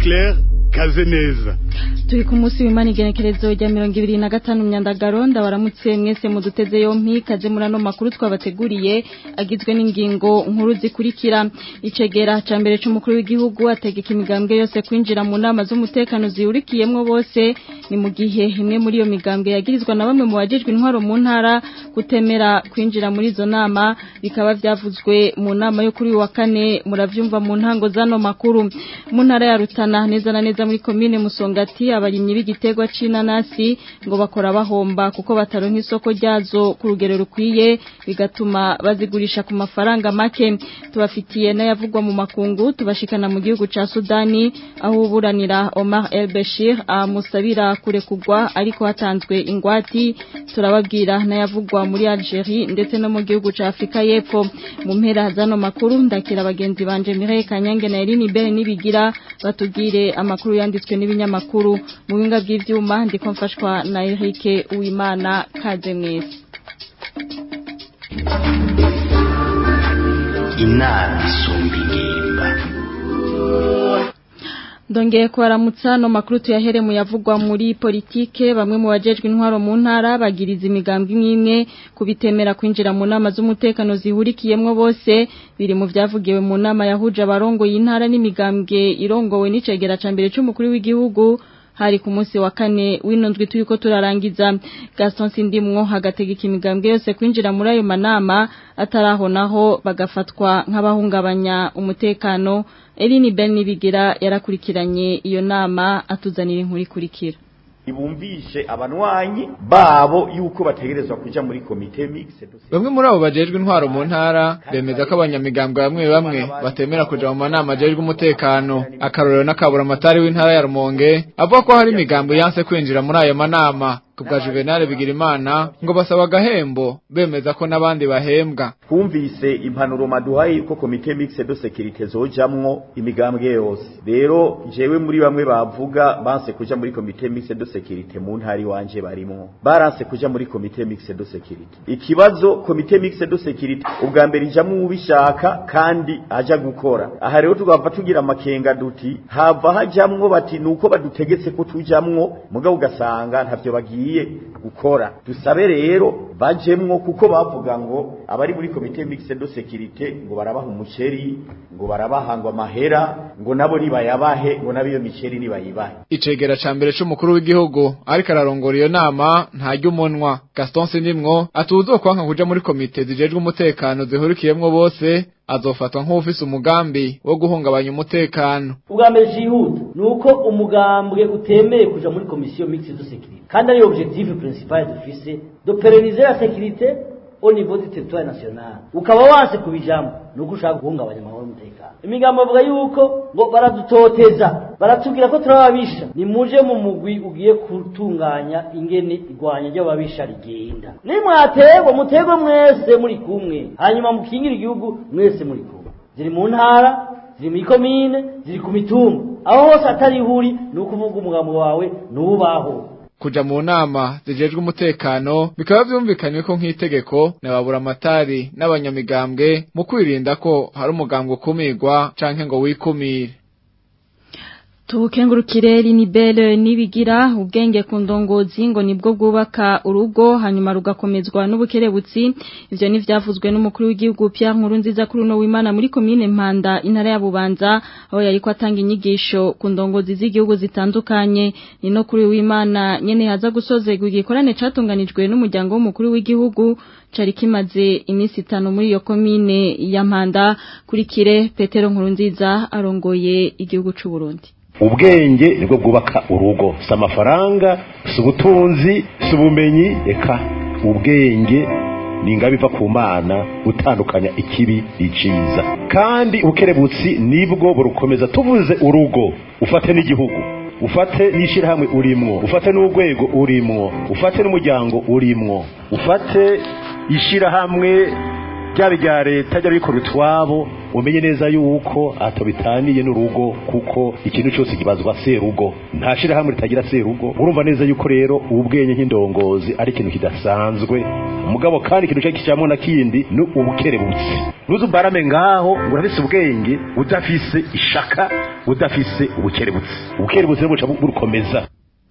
Claire Kazeneza turi ku munsi w'imana igenekerezo rya mirongo ibiri na gatanu myandagaro ndabaramutse mwese muduteze yompi kaze muri ano makuru twabateguriye agizwe n'ingingo nkuru zikurikira icegera ca mbere c'umukuru w'igihugu ategeka imigambwe yose kwinjira mu nama z'umutekano zihurikiyemwo bose ni mu gihe imwe muri iyo migambwe yagirizwa na bamwe mu bajejwe intwaro mu ntara kutemera kwinjira muri izo nama bikaba vyavuzwe mu nama yo kuri uyu wa kane muravyumva mu ntango z'ano makuru mu ntara ya Rutana neza na neza muri komine Musongati abarimyi b'igiterwa c'inanasi ngo bakora bahomba kuko bataronka isoko ryazo ku rugero rukwiye bigatuma bazigurisha ku mafaranga make tubafitiye n'ayavugwa mu makungu tubashikana mu gihugu ca Sudani aho uburanira Omar El Bashir amusabira kurekugwa ariko hatanzwe ingwati turababwira n'ayavugwa muri Algerie ndetse no mu gihugu ca Afrika y'Epfo mu mpera zano makuru ndakira abagenzi banje Mireille Kanyange na Eline Bere nibigira batugire amakuru yanditswe n'ibinyamakuru mu binga bw'ivyuma ndiko mfashwa na Eric Uwimana kaze mwese inama isumba ingimba Ndongeye kubaramutsa no makuru tuyahere mu yavugwa muri politike bamwe mu bajejwe intwaro mu ntara bagiriza imigambwe imwe kubitemera kwinjira mu nama z'umutekano zihurikiyemwo bose biri mu vyavugiwe mu nama yahuje abarongo y'intara n'imigambwe irongowe n'icegera ca mbere c'umukuru w'igihugu hari ku munsi wa kane w'inondwi turiko turarangiza Gaston Sindimwo hagategeka imigambwe yose kwinjira muri ayo manama ataraho naho bagafatwa nk'abahungabanya umutekano Elini Ben Nibigira yarakurikiranye iyo nama atuzanira inkuru ikurikira ibumvishe abanwanyi babo yuko bategerezwa kuja muri komite mixed Bamwe muri abo bajejwe intwaro mu ntara bemeza ko abanyamigambwe bamwe bamwe batemera kuja mu manama ajejwe umutekano akarorero n'akabura amatari w'intara ya Rumonge avuga ko hari imigambwe yanse kwinjira muri ayo manama kubwa Juvenal Bigirimana ngo basaba gahembo bemeza ko nabandi bahembwa twumvise impanuro maduhaye ko komite mixed de sécurité zojamwo imigambwe yose rero jewe muri bamwe bavuga banse kuja muri komite mixed de sécurité mu ntari wanje barimo baranse kuja muri komite mixed de sécurité ikibazo komite mixed de sécurité ubwa mbere ijamwo ubishaka kandi aja gukora aha rero tugava tugira amakenga duti hava hajamwo bati nuko badutegetse ko tujamwo mugabo ugasanga ntavyo bagiye gukora dusabe rero bajemwo kuko bavuga ngo abari muri komite mixed de sécurité ngo barabaha umuceri ngo barabahangwa amahera ngo nabo nibayabahe ngo nabiyo miceri nibayibahe icegera ca mbere c'umukuru w'igihugu ariko ararongora iyo nama ntarya umunwa Gaston Sindimwo atuzo kwanka kuja muri komite zijejwe umutekano zihurikiyemwo bose azofatwa nk'ufise umugambi wo guhungabanya umutekano ubwa mbere cihuta nuko umugambwe utemeye kuja muri komisiyo mixed de sécurité kandi ari objectif principal dufise de pérenniser la sécurité au niveau du territoire national ukaba wanse kubijambo nuko ushaka guhungabanya amahoro n'umutekano imigambo avuga yuko ngo baradutoteza baratubwira ko turababisha nimuje mu mugwi ugiye gutunganya ingene igwanya ry'ababisha rigenda nimwategwa mutegwe mwese muri kumwe hanyuma mukingire igihugu mwese muri kumwe ziri mu ntara ziri muri komine ziri ku mitumba aho hose atari ihuri ni ukuvuga umugambo wawe nubaho kuja mu nama zijejwe umutekano bikaba vyumvikanywe ko nk'itegeko nababura amatari n'abanyamigambwe mu kwirinda ko hari umugambwe ukumirwa canke ngo wikumire Tukengurukire linibele nibigira ubwenge ku ndongozi ngo nibwo bwubaka urugo hanyuma rugakomezwa n'ubukerebutsi ivyo ni vyavuzwe n'umukuru w'igihugu Pierre Nkurunziza kuri no wimana muri commune Mpanda intara ya Bubanza aho yari ko atanga inyigisho ku ndongozi z'igihugu zitandukanye ni no kuri wimana nyene haza gusozegwa igikorane catunganijwe n'umuryango w'umukuru w'igihugu cari kimaze iminsi itanu muri iyo komine ya Mpanda kuri kire Petero Nkurunziza arongoye igihugu c'u Burundi ubwenge nibwo bwubaka urugo si amafaranga si ubutunzi si ubumenyi reka ubwenge ni ingabi iva ku mana gutandukanya ikibi n'iciza kandi ubukerebutsi nibwo burukomeza tuvuze urugo ufate n'igihugu ufate n'ishyirahamwe urimwo ufate n'urwego urimwo ufate n'umuryango urimwo ufate ishyirahamwe ryaba irya leta ry'abikorera utwabo umenye neza yuko ato bitaniye n'urugo kuko ikintu cyose kibazwa serugo nta shirahamwe ritagira serugo urumva neza yuko rero ubwenge nk'indongozi ari ikintu kidasanzwe mugabo kandi ikintu cyari kijamwo na kindi ni ubukerebutsi nuzi umbarame ngaho ngo urafise ubwenge udafise ishaka udafise ubukerebutsi ubukerebutsi rero buca burukomeza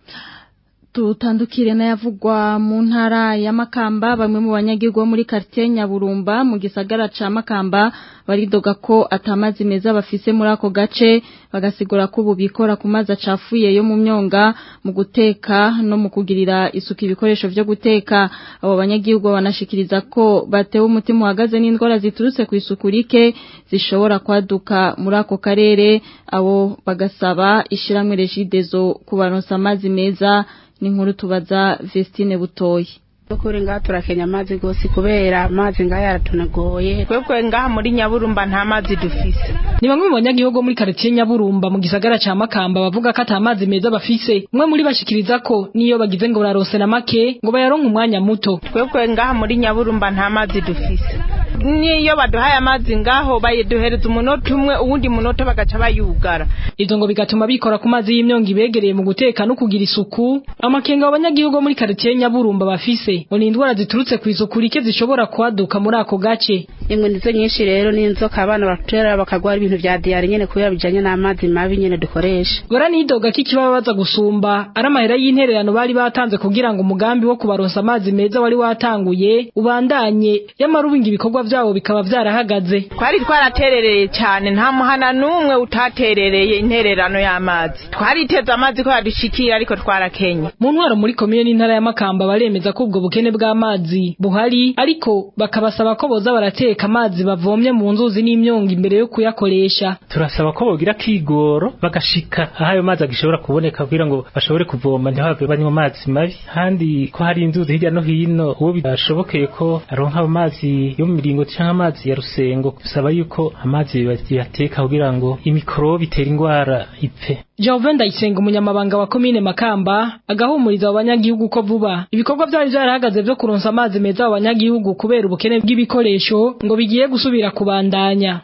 tutandukire n'ayavugwa mu ntara ya Makamba bamwe mu banyagihugu bo muri quartier Nyaburumba mu gisagara ca Makamba baridoga ko atamazi meza bafise muri ako gace bagasigura ko ubu bikora ku mazi acafuye yo mu myonga mu guteka no mu kugirira isuku ibikoresho vyo guteka abo banyagihugu banashikiriza ko batewe umutima uhagaze n'indwara ziturutse ku isuku rike zishobora kwaduka muri ako karere abo bagasaba ishiramwe regidezo kubaronsa amazi meza ni nkuru tubaza Vestine Butoyi kuri ngaha turakenya amazi gose kubera amazi ngaha yaratunagoye twebwe ngaha muri nyaburumba nta mazi dufise ni bamwe mu banyagihugu muri quartier nyaburumba mu gisagara ca makamba bavuga ko ata mazi meza bafise umwe muri bashikiriza ko niyo bagize ngo bararose na make ngo bayaronke umwanya muto twebwe ngaha muri nyaburumba nta mazi dufise niyo baduhaye amazi ngaho bayiduhereza umunota umwe uwundi munota bagaca bayugara ivyo ngo bigatuma bikora ku mazi y'imyonga ibegereye mu guteka no kugira isuku amakenga abanyagihugu muri quartier nyaburumba bafise ngo ni indwara ziturutse ku isuku rike zishobora kwaduka muri ako gace imwe nizo nyinshi rero n'inzoka abana batera bakagwara ibintu vya diare nyene kubera bijanye n'amazi mabi nyene dukoresha baranidoga ko ikibabaza gusumba ari amahera y'intererano bari batanze kugira ngo umugambi wo kubaronsa amazi meza wari watanguye ubandanye yamarubinga ibikorwa vyabo bikaba vyarahagaze twari twaraterereye cyane nta muhana n'umwe utaterereye intererano y'amazi twariteze amazi ko yadushikira ariko twarakenye mu ntwaro muri komine n'intara ya makamba baremeza ko ubwo ubukene bw'amazi buhari ariko bakabasaba ko boza barateka amazi bavomye mu nzuzi n'imyonga imbere yo kuyakoresha turasaba ko bogira kigoro bagashika aho ayo mazi agishobora kuboneka kugira ngo bashobore kuvoma ntihave banywa amazi mabi kandi ko hari inzuzi hirya no hino uwo bidashobokeye ko aronka amazi yo mu miringo canke amazi ya rusengo bisaba yuko amazi bayateka kugira ngo imikorobe itera ingwara ipfe Jove Ndayisenga umunyamabanga wa komine Makamba agahumuriza abanyagihugu ko vuba ibikorwa byari byarahagaze byo kuronsa amazi meza abanyagihugu kubera ubukene bw'ibikoresho ngo bigiye gusubira kubandanya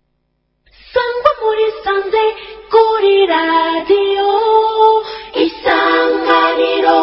Sangwa muri sanze kuri radio isanganiro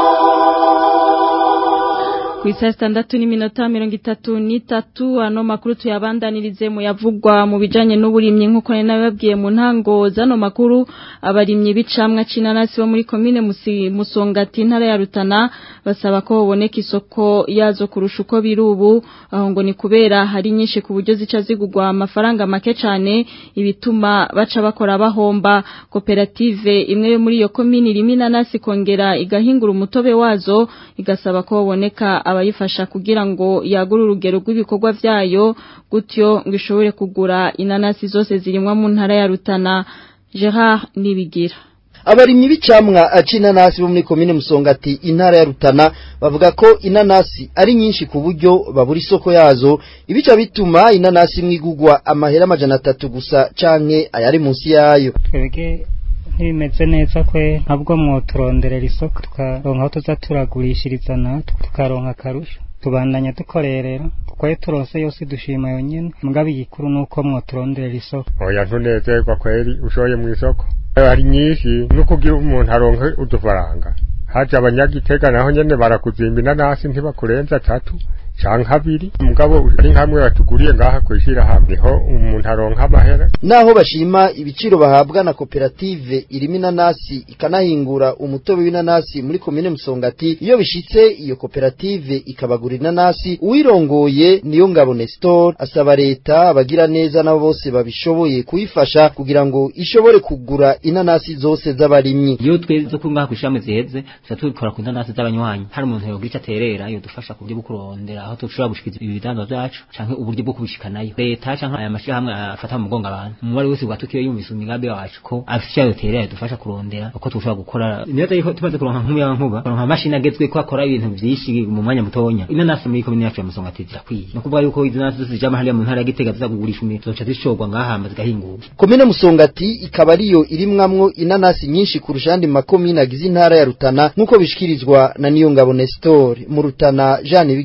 ku isa sitandatu n'iminota mirongo itatu n'itatu ano makuru tuyabandanirize mu yavugwa mu bijanye n'uburimyi nk'uko nari nabibabwiye mu ntango z'ano makuru abarimyi b'icamwa c'inanasi bo muri komine musongati intara ya rutana basaba ko baboneka isoko yazo kurusha uko biri ubu aho ngo ni kubera hari nyinshi ku buryo zica zigugwa amafaranga make cane ibituma baca bakora bahomba koperative imwe yo muri iyo komine irimo inanasi kongera igahingura umutobe wazo igasaba ko baboneka abayifasha kugira ngo yagure urugero rw'ibikorwa vyayo gutyo ngo ishobore kugura inanasi zose zirimwa mu ntara ya Rutana Gerard Nibigira abarimyi b'icamwa c'inanasi bo muri komine Musongati intara ya Rutana bavuga ko inanasi ari nyinshi ku buryo babura isoko yazo ibica bituma inanasi mwigugwa amahera amajana atatu gusa canke ayari munsi yayo twebwe ntibimeze neza kwe ntabwo mwoturonderera isoko tukaronka aho tuza turagurishiriza natwe tukaronka akarusho tubandanya dukorerera kuko iyo turose yose dushima yonyene mugabo igikuru nuko mwoturonderera isoko oya ntunezerwa kweri ushoye mu isoko hari nyinshi nukugira umuntu aronke udufaranga haje abanyagitega naho nyene barakuzimba inanasi ntibakurenza atatu canke abiri mugabo ari nkamwe batuguriye ngaha kwishira hamwe ho umuntu aronka amahera naho bashima ibiciro bahabwa na koperative irimo inanasi ikanahingura umutobe w'inanasi muri komine Musongati iyo bishitse iyo koperative ikabagura inanasi uwirongoye niyo ngabo Nestor asaba leta abagira neza nabo bose babishoboye kuyifasha kugira ngo ishobore kugura inanasi zose z'abarimyi iyo tweze ko ngaha kwishame ziheze tuza tubikora ku inanasi z'abanywanyi hari umuntu yogira ico aterera yo dufasha ku buryo bwo kurondera aho tushobora gushikiza ibi bidanzwa byacu canke uburyo bwo kubishikanayo leta canke aya mashirahamwe afata mu mugongo abantu umubare wese bwatukiye yumvise imigambi wacu ko afite icyo yoterera dufasha kurondera uko tushobora gukora niyo yuko tumaze kuronka nk'umuyaga nkuba kuronka amashini agezwe ko akora ibintu vyinshi mu mwanya mutonya inanasi muri komine yacu ya musonga ati zirakwiye no kuvuga yuko izi nanasi zose zijama hariya mu ntara ya gitega zizakugurisha umwe zoca zishorwa ngahamba zigahingurwa komine musongati ikaba ariyo irimwamwo inanasi nyinshi kurusha andi makomine agize intara ya rutana nk'uko bishikirizwa na niyo ngabo nestor mu rutana jean bigira ku bwa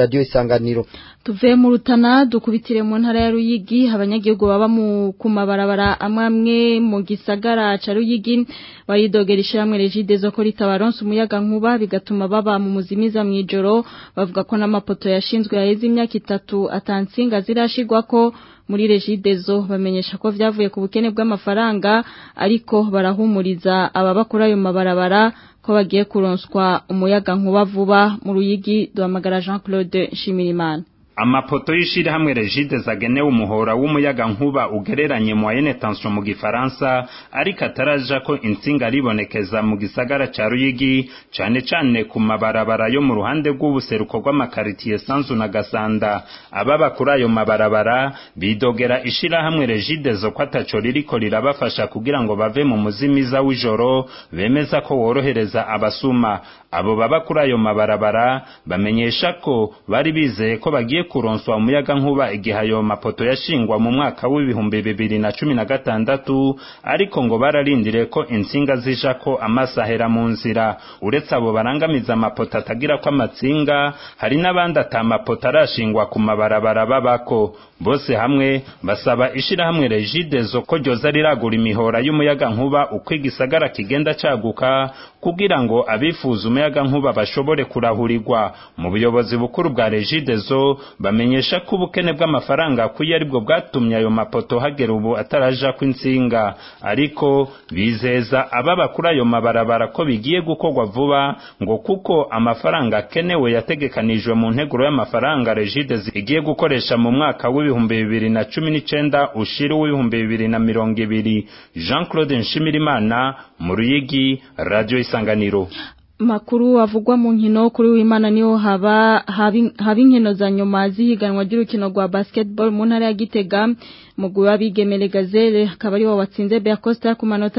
radio isanganiro tuve mu rutana dukubitire mu ntara ya Ruyigi abanyagihugu baba mu kumabarabara amwe mu gisagara ca Ruyigi baridogera ishyirahamwe Regide zo ko ritabaronse umuyaga nkuba bigatuma baba mu muzimiza mwijoro bavuga ko n'amapoto yashinzwe yaheze imyaka itatu atansinga zirashigwa ko muri Regidezo bamenyesha ko vyavuye ku bukene bw'amafaranga ariko barahumuriza ababa kuri ayo mabarabara ko bagiye kuronswa umuyaga nkuba vuba mu Ruyigi duhamagara Jean Claude Shimirimana amapoto y'ishirahamwe Regide zagenewe umuhora w'umuyaga nkuba ugereranye moyenne tension mu gifaransa ariko ataraja ko insinga ribonekeza mu gisagara ca Ruyigi cane cane ku mabarabara yo mu ruhande rw'ubuseruko rw'amakaritiye Sanzu na Gasanda ababa kuri ayo mabarabara bidogera ishirahamwe Regide zo ko ataco ririko rirabafasha kugira ngo bave mu muzimiza w'ijoro bemeza ko worohereza abasuma abo baba kuri ayo mabarabara bamenyesha ko bari bizeye ko bagiye kuronswa umuyaga nkuba igihe ayo mapoto yashingwa mu mwaka w'ibihumbi bibiri na cumi na gatandatu ariko ngo bararindire ko insinga zija ko amasahera mu nzira uretse abo barangamiza amapoto atagira ko amatsinga hari n'abandi ata mapoto arashingwa ku mabarabara babako bose hamwe basaba ishirahamwe Regidezo ko ryoza riragura imihora y'umuyaga nkuba uko igisagara kigenda caguka kugira ngo abifuza umuyaga nkuba bashobore kurahurirwa mu buyobozi bukuru bwa Regidezo bamenyesha ko ubukene bw'amafaranga akwiye aribwo bwatumye ayo mapoto hagera ubu ataraja kw'insinga ariko bizeza ababa kuri ayo mabarabara ko bigiye gukorwa vuba ngo kuko amafaranga akenewe yategekanijwe mu nteguro y'amafaranga Regidezo igiye gukoresha mu mwaka w'ibihumbi bibiri na cumi n'icenda ushira w'ibihumbi bibiri na mirongo ibiri Jean Claude Nshimirimana mu Ruyigi Radio Isanganiro makuru avugwa mu nkino kuri w'Imana niho haba haba inkino za nyuma zihiganwa ry'urukino rwa basketball mu ntara ya Gitega mugwi w'abigemere gazere akaba ari wo watsinze Beacosta ku manota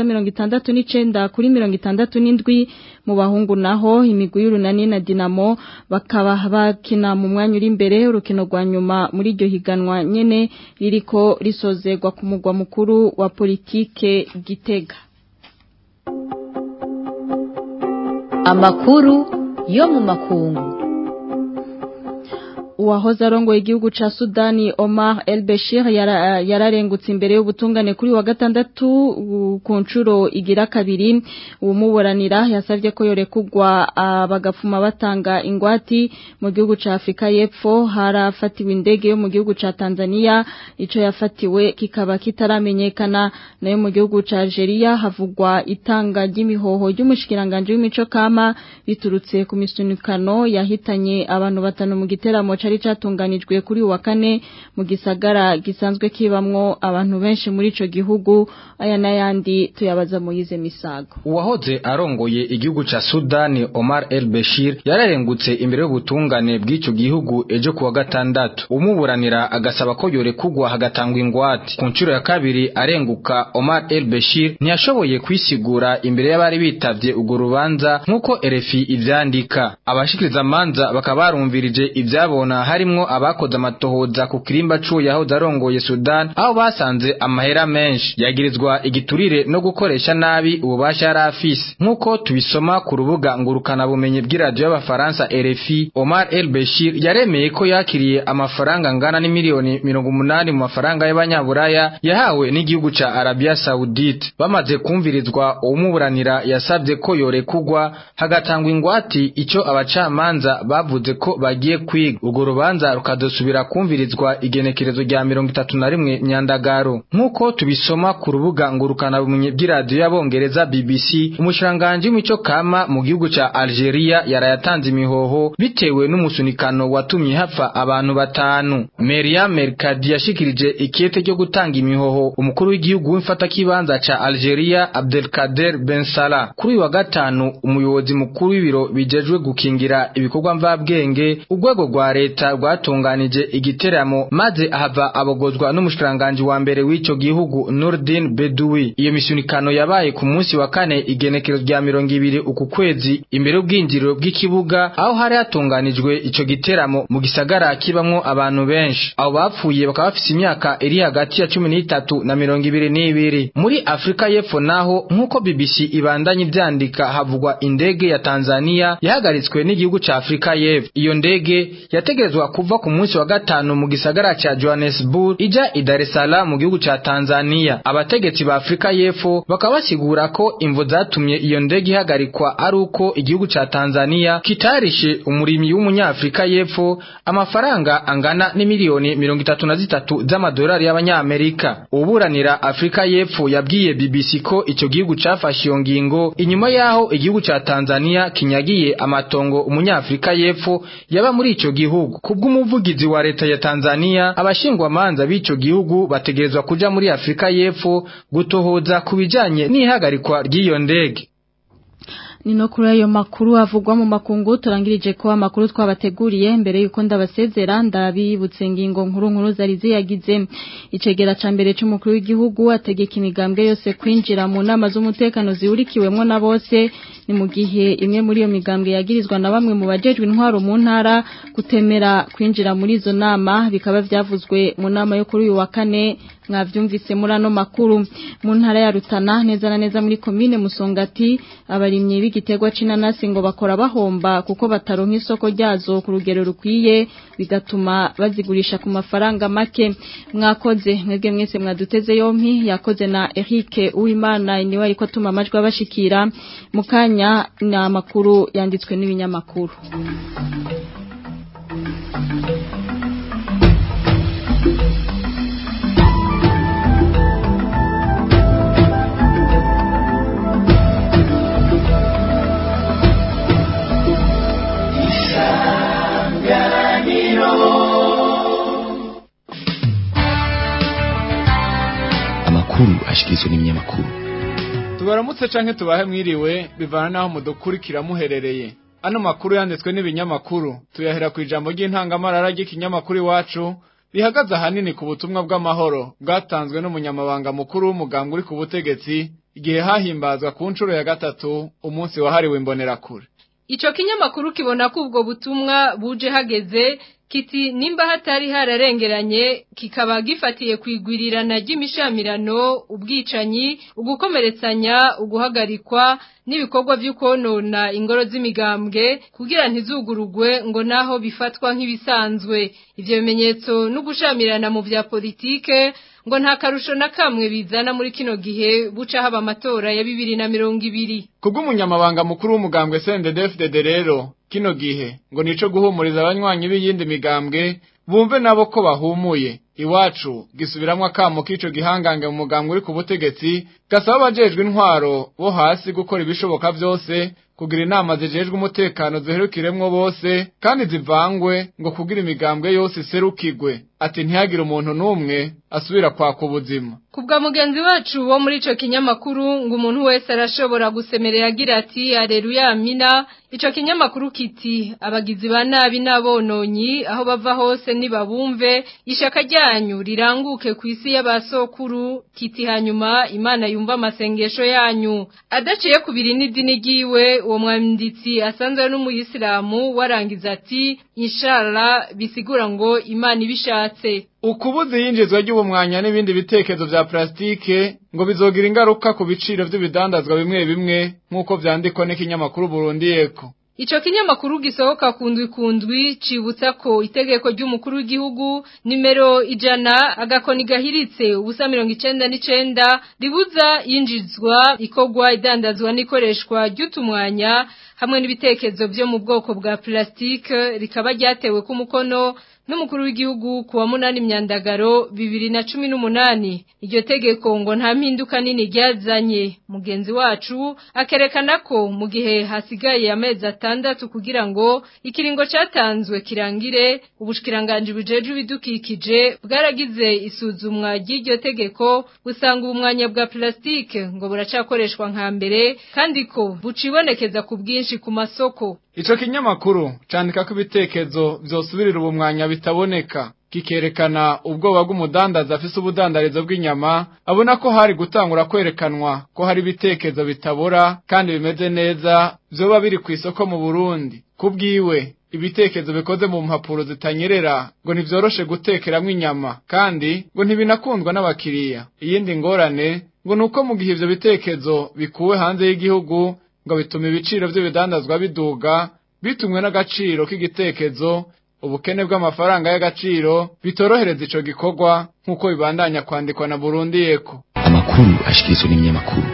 69 kuri 67 mu bahungu naho imigwi y'urunani na Dinamo bakaba bakina mu mwanya uri imbere urukino rwa nyuma muri iryo higanwa nyene ririko risozerwa ku mugwa mukuru wa politike Gitega amakuru yo mu makungu uwahoze arongoye igihugu ca Sudani Omar El Bashir yararengutse imbere y'ubutungane kuri wa gatandatu ku nshuro igira kabiri umuburanira yasavye ko yorekugwa bagafuma batanga ingwati mu gihugu ca Afrika y'Epfo harafatiwe indege yo mu gihugu ca Tanzania ico yafatiwe kikaba kitaramenyekana nayo mu gihugu ca Algeria havugwa itanga ry'imihoho ry'umushikiranganje w'imico kama biturutse ku misunikano yahitanye abantu batanu mu giteramo cari catunganijwe kuri wa kane mu gisagara gisanzwe kibamwo abantu benshi muri ico gihugu aya nayandi tuyabaza Moyize Misago uwahoze arongoye igihugu ca Sudani Omar El Bashir yararengutse imbere y'ubutungane bw'ico gihugu ejo kuwa gatandatu umuburanira agasaba ko yorekugwa hagatangwa ingwate ku nshuro ya kabiri arenguka Omar El Bashir ntiyashoboye kwisigura imbere y'abari bitavye urwo rubanza nk'uko RFI ivyandika abashikiriza manza bakaba barumvirije ivyabona harimwo abakoze amatohoza ku kirimba cu yahoze arongoye Sudan aho basanze amahera menshi yagirizwa igiturire no gukoresha nabi ububasha yari afise nk'uko tubisoma ku rubuga ngurukana bumenyi bw'iradiyo y'abafaransa RFI Omar El Bashir yaremeye ko yakiriye amafaranga angana n'imiliyoni mirongo umunani mu mafaranga y'abanyaburaya yahawe n'igihugu ca Arabia Saudite bamaze kumvirizwa uwumuburanira yasabye ko yorekugwa hagatangwa ingwati ico abacamanza bavuze ko bagiye kwiga urwo rubanza rukadusubira kumvirizwa igenekerezo rya mirongo itatu na rimwe nyandagaro nk'uko tubisoma ku rubuga ngurukana bumenyi bw'iradiyo y'abongereza BBC umushiranganji w'imico kama mu gihugu ca Algeria yarayatanze imihoho bitewe n'umusunikano watumye hapfa abantu batanu Meria Mercadi yashikirije ikete ryo gutanga imihoho umukuru w'igihugu w'imfatakibanza ca Algeria Abdelkader Ben Salah kuri uyu wa gatanu umuyobozi mukuru w'ibiro bijejwe gukingira ibikorwa mvabwenge urwego rwa leta rwatunganije igiteramo maze ahava abogozwa n'umushikiranganje wa mbere w'ico gihugu Nurdin Bedoui iyo misunikano yabaye ku munsi wa kane igenekerezo rya mirongo ibiri uku kwezi imbere y'ubwinjiriro bw'ikibuga aho hari hatunganijwe ico giteramo mu gisagara kibamwo abantu benshi abo bapfuye bakaba bafise imyaka iri hagati ya cumi n'itatu na mirongo ibiri n'ibiri muri Afrika y'Epfo naho nk'uko BBC ibandanye ivyandika havugwa indege ya Tanzania yahagaritswe n'igihugu ca Afrika y'Epfo iyo ndege yategeka yategerezwa kuva ku munsi wa gatanu mu gisagara ca Johannesburg ija i Dar es Salaam mu gihugu ca Tanzania abategetsi ba Afrika y'Epfo bakaba basigura ko imvo zatumye iyo ndege ihagarikwa ari uko igihugu ca Tanzania kitarishe umurimyi w'umunyafrika y'Epfo amafaranga angana n'imiliyoni mirongo itatu na zitatu z'amadolari y'abanyamerika uburanira Afrika y'Epfo yabwiye BBC ko ico gihugu cafashe iyo ngingo inyuma yaho igihugu ca Tanzania kinyagiye amatongo umunyafrika y'Epfo yaba muri ico gihugu kubw'umuvugizi wa leta ya Tanzania abashingwamanza b'ico gihugu bategerezwa kuja muri Afrika y'Epfo gutohoza kubijanye n'ihagarikwa ry'iyo ndege Nino kuri ayo makuru avugwa mu makungu turangirije ko amakuru twabateguriye mbere yuko ndabasezera ndabibutse ngingo nkuru nkuru zari ziyagize icegera ca mbere c'umukuru w'igihugu ategeka imigambwe yose kwinjira mu nama z'umutekano ziwurikiwemwo na bose ni mu gihe imwe muri iyo migambwe yagirizwa na bamwe mu bajejwe intwaro mu ntara gutemera kwinjira muri izo nama bikaba vyavuzwe mu nama yo kuri uyu wa kane mwavyumvise muri ano makuru mu ntara ya Rutana neza na neza muri komine Musongati abarimye b'igitegwa c'inanasi ngo bakora bahomba kuko bataronka isoko ryazo ku rugero rukwiye bigatuma bazigurisha ku mafaranga make mwakoze mwebwe mwese mwaduteze yompi yakoze na Eric Uwimana niwe ariko atuma amajwi abashikira mukanya na amakuru yanditswe n'ibinyamakuru amakuru ashikirizwa n'ibinyamakuru tubaramutse canke tubahe mwiriwe bivana naho mudukurikira muherereye ano makuru yanditswe n'ibinyamakuru tuyahera ku ijambo ry'intangamarara ry'ikinyamakuru iwacu rihagaze ahanini ku butumwa bw'amahoro bwatanzwe n'umunyamabanga mukuru w'umuganga uri ku butegetsi igihe hahimbazwa ku nshuro ya gatatu umunsi wahariwe imbonerakure Ico kinyamakuru kibona ko ubwo butumwa buje hageze kiti nimba hatari hararengeranye kikaba gifatiye kwigwirirana ry'imishamirano ubwicanyi ugukomeretsanya uguhagarikwa n'ibikorwa vy'ukonona ingoro z'imigambwe kugira ntizugurugwe ngo naho bifatwa nk'ibisanzwe ivyo bimenyetso n'ugushamirana mu vya politike ngo nta karusho na kamwe bizana muri kino gihe buca haba amatora ya bibiri na mirongo ibiri kubw'umunyamabanga mukuru w'umugambwe CNDD-FDD rero kino gihe ngo nico guhumuriza abanywanyi b'iyindi migambwe bumve nabo ko bahumuye iwacu gisubiramwo akamo k'ico gihangange mu mugambwe uri ku butegetsi gasaba abajejwe intwaro bo hasi gukora ibishoboka vyose kugira inama zijejwe umutekano ziherukiremwo bose kandi zivangwe ngo kugira imigambwe yose iserukigwe ati ntihagire umuntu n'umwe asubira kwaka ubuzima kubwa mugenzi wacu wo muri ico kinyamakuru ngo umuntu wese arashobora gusemerera agira ati areruya amina ico kinyamakuru kiti abagizi ba nabi n'abononyi aho bava hose nibabumve ishaka ryanyu riranguke ku isi y'abasokuru kiti hanyuma imana yumva amasengesho yanyu adaciye kubiri n'idini ryiwe uwo mwanditsi asanzwe ari n'umuyisilamu warangiza ati inshallah bisigura ngo imana ibishatse ukubuza iyinjizwa ry'ubumwanya n'ibindi bitekerezo vya plastike ngo bizogira ingaruka ku biciro vy'ibidandazwa bimwe bimwe nk'uko vyandikwa n'ikinyamakuru Burundi Eko Ico kinyamakuru gisohoka kundwi kundwi cibutsa ko itegeko ry'umukuru w'igihugu nimero ijana agakoni gahiritse ubusa mirongo icenda n'icenda ribuza yinjizwa ikogwa idandazwa n'ikoreshwa ry'utumwanya hamwe n'ibitekerezo vyo mu bwoko bwa plastike rikaba ryatewe ku mukono n'umukuru w'igihugu kuwa munani myandagaro bibiri na cumi n'umunani iryo tegeko ngo nta mpinduka nini ryazanye mugenzi wacu akerekana ko mu gihe hasigaye amezi atandatu kugira ngo ikiringo cyatanzwe kirangire ubushikiranganje bujeje ibidukikije bwaragize isuzumwa ry'iryo tegeko busanga ubumwanya bwa plastike ngo buracakoreshwa nka mbere kandi ko bucibonekeza ku bwinshi ku masoko Ico kinyamakuru candika ko ibitekerezo vyosubirira ubumwanya bitaboneka kikerekana ubwoba bw'umudandaza afise ubudandarizo bw'inyama abona ko hari gutangura kwerekanwa ko hari ibitekerezo bitabora kandi bimeze neza vyoba biri ku isoko mu Burundi kubwiwe ibitekerezo bikoze mu mpapuro zitanyerera ngo ntivyoroshe gutekeramwo inyama kandi ngo ntibinakundwa n'abakiriya iyindi ngorane ngo nuko mu gihe ivyo bitekerezo bikuwe hanze y'igihugu ngo bituma ibiciro vy'ibidandazwa biduga bitumwe n'agaciro k'igitekerezo ubukene bw'amafaranga y'agaciro bitorohereza ico gikorwa nk'uko bibandanya kwandikwa na Burundi Eko amakuru ashikirizwa n'ibinyamakuru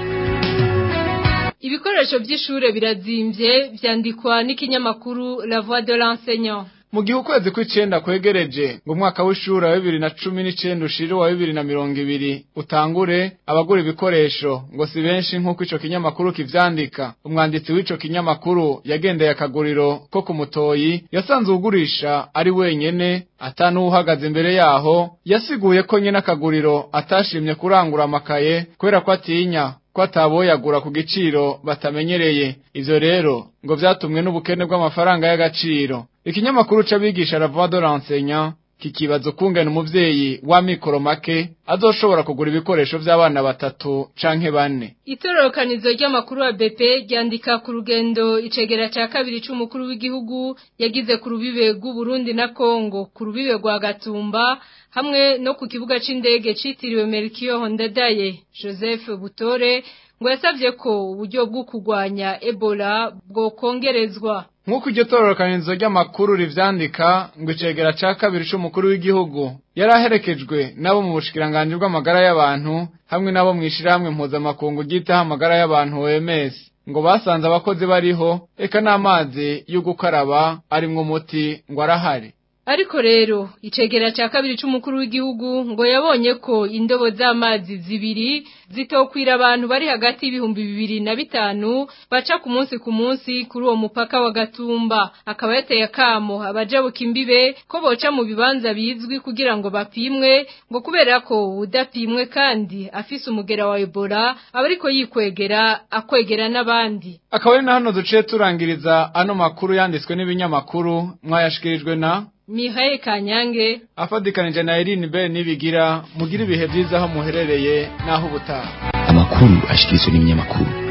Ibikoresho by'ishure birazimvye vyandikwa n'ikinyamakuru La Voix de l'enseignant. mu gihe ukwezi kw'icenda kwegereje ngo umwaka w'ishuri wa bibiri na cumi n'icenda ushire wa bibiri na mirongo ibiri utangure abagura ibikoresho ngo si benshi nk'uko ico kinyamakuru kivyandika umwanditsi w'ico kinyamakuru yagendeye akaguriro ko ku mutoyi yasanze uwugurisha ari wenyene ata n'uwuhagaze imbere yaho yasiguye ko nyene akaguriro atashimye kurangura amakaye kubera ko atinya ko ataboyagura ku giciro batamenyereye ivyo rero ngo vyatumwe n'ubukene bw'amafaranga y'agaciro ikinyamakuru c'abigisha la voix de l'enseignant kikibaza ukungene umuvyeyi wa mikoro make azoshobora kugura ibikoresho vy'abana batatu canke bane Itororokanizo ry'amakuru wa BP ryandika ku rugendo icegera ca kabiri c'umukuru w'igihugu yagize ku rubibe rw'u Burundi na Kongo ku rubibe rwa Gatumba hamwe no ku kibuga c'indege citiriwe Melchior Ndadaye Joseph Butore ngo yasavye ko uburyo bwo kugwanya Ebola bwo kongerezwa nk'uko iryo tororokanizo ry'amakuru rivyandika ngo icegera ca kabiri c'umukuru w'igihugu yari aherekejwe n'abo mu bushikiranganji bw'amagara y'abantu hamwe n'abo mw'ishirahamwe mpuzamakungu ryitaho amagara y'abantu OMS ngo basanze abakozi bariho eka n'amazi yo gukaraba arimwo umuti ngo arahari Ariko rero icegera ca kabiri c'umukuru w'igihugu ngo yabonye ko indobo z'amazi zibiri zitokwira abantu bari hagati y'ibihumbi bibiri na bitanu baca ku munsi ku munsi kuri uwo mupaka wa Gatumba akaba yateye akamo abajabuka imbibe ko boca mu bibanza bizwi kugira ngo bapimwe ngo kubera ko udapimwe kandi afise umugera wa Ebola aba ariko yikwegera akwegera n'abandi akaba ari na hano duciye turangiriza ano makuru yanditswe n'ibinyamakuru mwayashikirijwe na Mihaye Kanyange afadikanije na Irene Bell nibigira mugira ibihe byiza aho muherereye naho ubutaha amakuru ashikirizwa n'ibinyamakuru